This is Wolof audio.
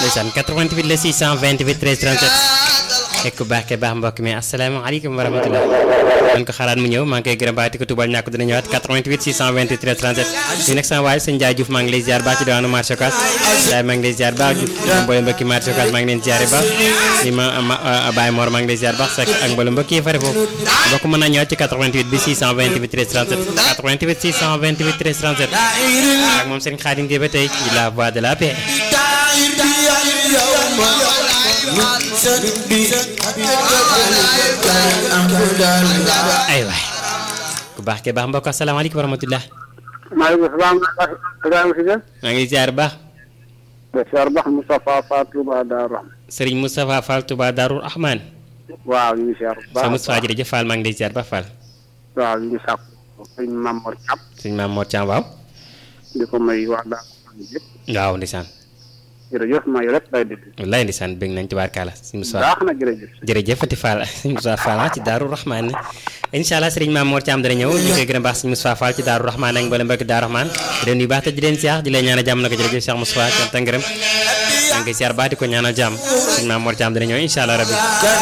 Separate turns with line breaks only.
ndeysaan 88 la 628 13 37 fekk baax ke baax mbokk mi asalaamaaleykum wa rahmatulah man ko xalaat mu ñëw maa ngi koy gërëm baati ko tubal ñàkk dina ñëwaat 88 628 13 37 ñu nekk sama waay sëñ Ndiaye Diouf maa ngi lay ziar baax ci diwaanu marché Ocass Ndiaye maa ngi lay ziar baax mboolem mbokki marché Ocass maa ngi leen ziare baax li ma Baye Mor maa ngi lay ziar baax sekk ak mboolem mbokk yi fare foofu mbokk mën naa ñëwaat ci 88 bi 628 13 37 88 628 13 37 ak moom seen xaadim gi ba tey ci la voix de la paix ay waay ku baax ke baax mbokk asalaamaaleykum wa rahmatulah.
maaleykum salaam. Ibrahima Cissé.
maa ngi ziar baax.
de ziar baax Moustapha Fall Touba Darou Rahman.
Serigne Moustapha Fall Touba Darou Rahman.
waaw ñu ngi ziar bu baax
sa Moustapha jërëjëf Fall maa ngi lay ziar baax Fall.
waaw ñu ngi sàkku sëñ Mamor Thiam.
sëñ Maam Mor Thiam waaw.
di ko may waa Darou Rahman yëpp.
waaw ndeysaan.
jërëjëf maa yore lay dégg.
wallaay ndeysaan bëgg nañ tubaarkaala sëñ Moustapha.
baax na jërëjëf.
jërëjëf Fati Fall sëñ Moustapha Fall ci Darou Rahman incha allah sëriñ Maam Mor Thiam dana ñëw ñu koy gën a baax sëñ Moustapha Fall ci Darou Rahman ak mboolem mbokki Darou Rahman di leen nuyu baax te di leen siyaar di leen ñaanal jàmm na ko jërëjëf Cheikh Moustapha cant ak ngërëm maa ngi koy siyaar baax di ko ñaanal jàmm sëñ Maam Mor Thiam dana ñëw incha allah rabbi